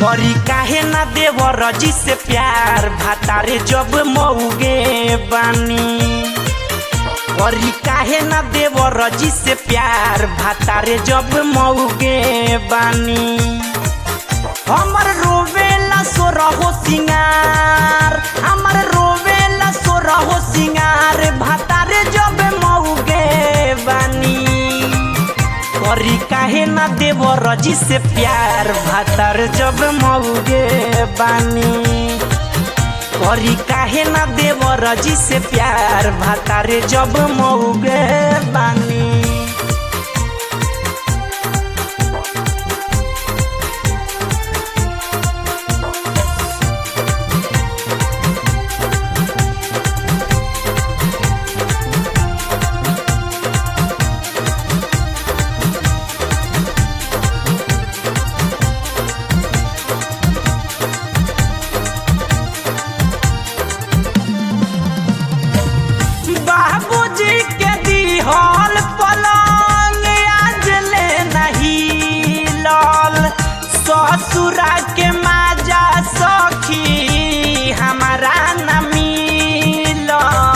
करी काहे ना देवर जी से प्यार भातारे जब मऊगे बानी करी काहे ना देवर जी से प्यार भातारे जब मऊगे बानी हमर रोवेला सो रहो सिंगार हमर रोवेला सो रहो सिंगार भातारे जब मऊगे बानी करी काहे ना देव रजी से प्यार भातार जब मऊगे बानी करी काहे ना देव रजी से प्यार भातारे जब मऊगे बानी बाबूजी के दिहल पलंग आज ले नहीं लल ससुरा के माजा सखी हमारा न मिलल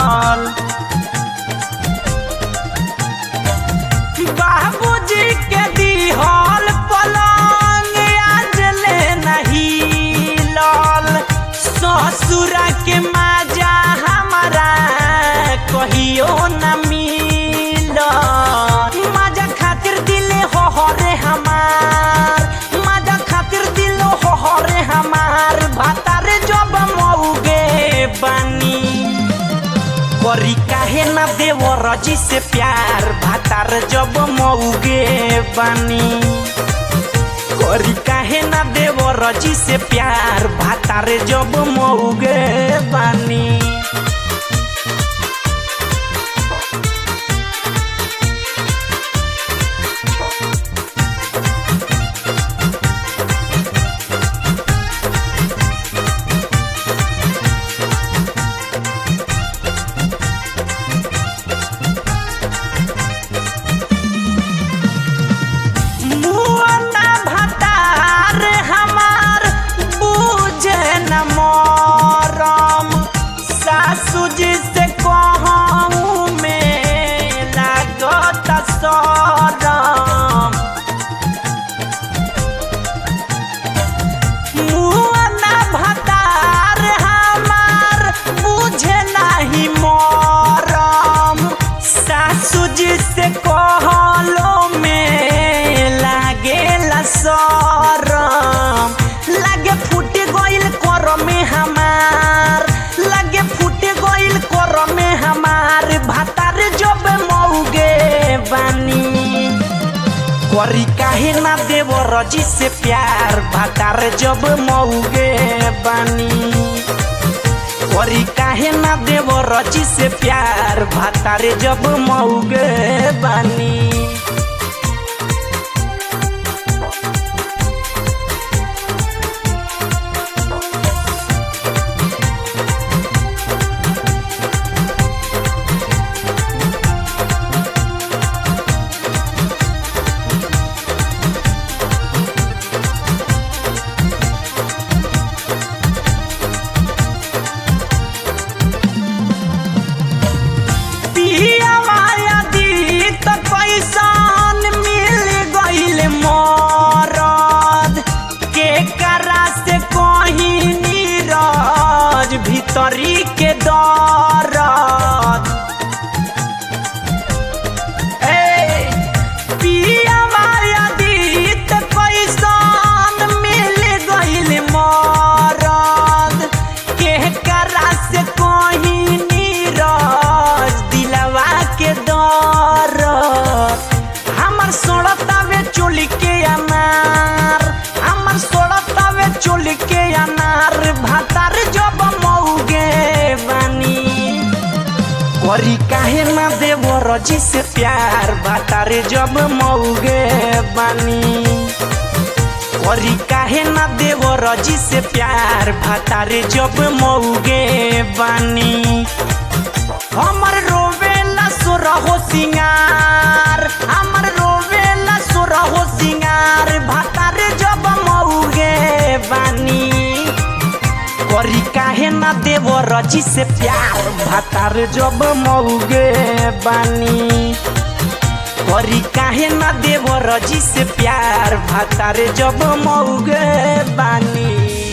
बाबूजी के दिहल पलंग आज ले नहीं लल ससुरा के माजा हमारा कहियो न मिल माजा खातिर दिले हो हरे हमार माजा खातिर दिल हो हरे हमार भातारे जब मऊगे बानी करी काहे ना देव रजी से प्यार भातार जब मऊगे बानी करी काहे ना देव रजी से प्यार भातार जब मऊगे बानी मुआना भतार हमार बूझे न मरम सासू जी से कहूँ में लागत सरम मुआना भतार हमार बुझे नहीं मरम सासू जी से कहलो में लागेला सरम लागे फूट गइल कर में हमार लागे फूट गइल कर में हमार भातार जब मऊगे बानी करी काहे ना देव रजी से प्यार भातार जब मऊगे बानी करी काहे ना देव रजी से प्यार भातारे जब मऊगे बानी पिया माया दी त कैसन मिल गइल मरद के करा से कहीं नीरज भीतरी के दरद ए पिया माया दी त कैसन मिल गइल मरद के करा से कहीं नीरज दिलवा के दरद हमर सोड़तावे चोली के अनार हमर सोड़तावे चोली के अनार भातार जब मऊगे बानी करी काहे ना देव रजी से प्यार भातारे जब मऊगे बानी करी काहे ना देव रजी से प्यार भातारे जब मऊगे बानी हमर रोवेला सो रहो सिंगार हमर रोवेला सो रहो सिंगार भातारे जब मऊगे बा ना देव रजी से प्यार भातार जब मौगे बानी करी काहे ना देव रजी से प्यार भातार जब मौगे बानी